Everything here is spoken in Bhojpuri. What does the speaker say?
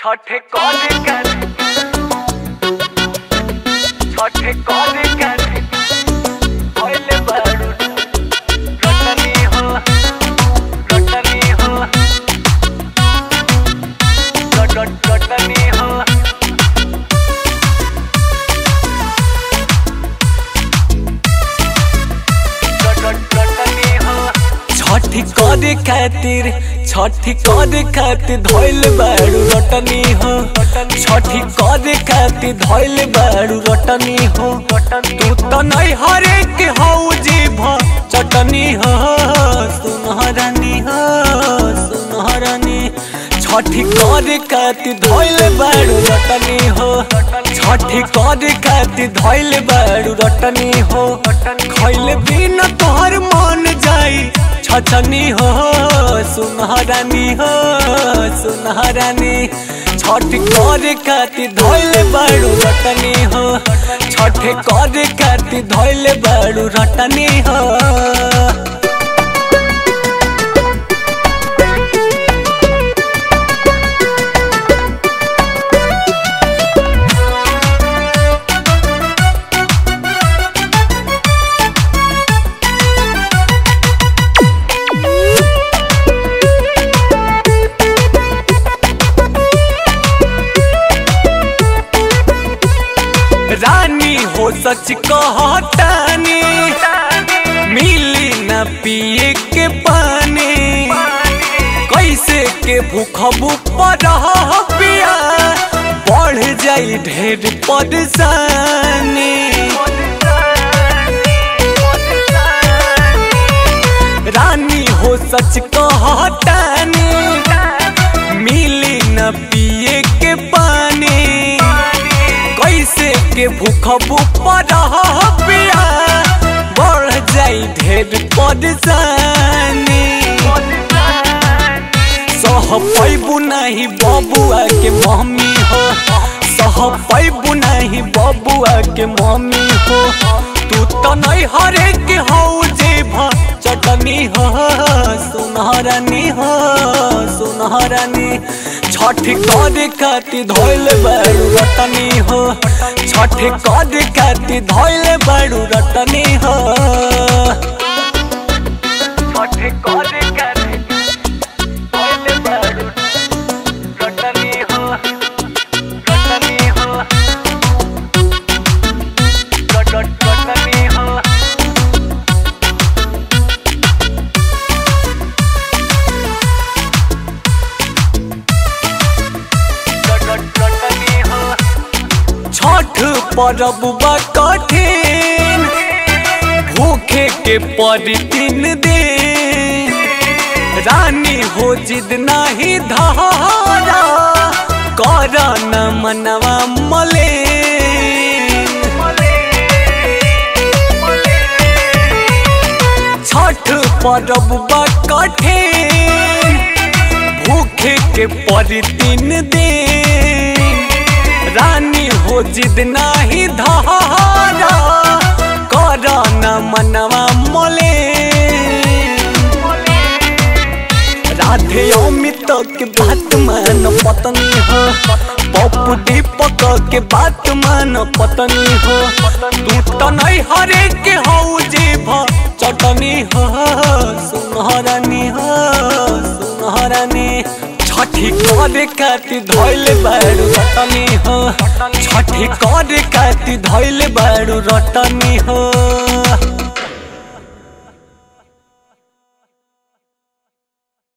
ছঠে করে কেন ছঠে করে কেন হইলে বাড়ু রটনি হো রটনি হো রট রটনি হো রট রটনি হো छठी करे खातिर छठी करे खातिर धोइल बाड़ू रटनी हो छठी करे खातिर धोइल बाड़ू रटनी हो तू तो नहीं हरे के हो जीभ चटनी हो सुनहरानी हो सुनहरानी छठी करे खातिर धोइल बाड़ू रटनी हो छठी करे खातिर धोइल बाड़ू रटनी हो खैले बिना तोहर मन जाई छछनी हो सुनहरानी हो सुनहरानी छठ करे खातिर धोइले बाड़ू रटनी हो छठ करे खातिर धोइले बाड़ू रटनी हो रानी हो सच कहतानी मिली न पिए के पानी कैसे के भूखबू पर पिया बढ़ जाई ढेर परेशानी रानी हो सच कहतानी मिली न पिए के पानी कैसे के भूखबू पर पिया बढ़ जाई ढेर परेशानी सह पैबू नहीं बबुआ के मम्मी हो सह पैबू नहीं बबुआ के मम्मी हो तू तो नहीं हरे के हो जेभ चटनी हो सुनहरानी हो सुनहरानी छठ करे खातिर धोइल बाड़ू रटनी हो छठ करे खातिर धोइल बाड़ू रटनी हो ছঠে করে কেন হইলে বাড়ু রটনি হো রটনি হো রট রটনি হো রট রটনি হো छठ परब बा कठिन भूखे के पड़ी तीन दिन रानी हो जिद नहीं धारा कर न मनवा मले छठ परब बा कठिन भूखे के पड़ी तीन दिन रानी हो जिद नाही धारा कर न मनवा मले राधे अमित के बात मान पत्नी हो पप्पू दीपक के बात मान पत्नी हो तू तो नहीं हरे के हो जीभ चटनी हो सुनहरानी हो सुनहरानी छठी करे खातिर धोइले बाड़ू रटनी हो छठी करे खातिर धोइले बाड़ू रटनी हो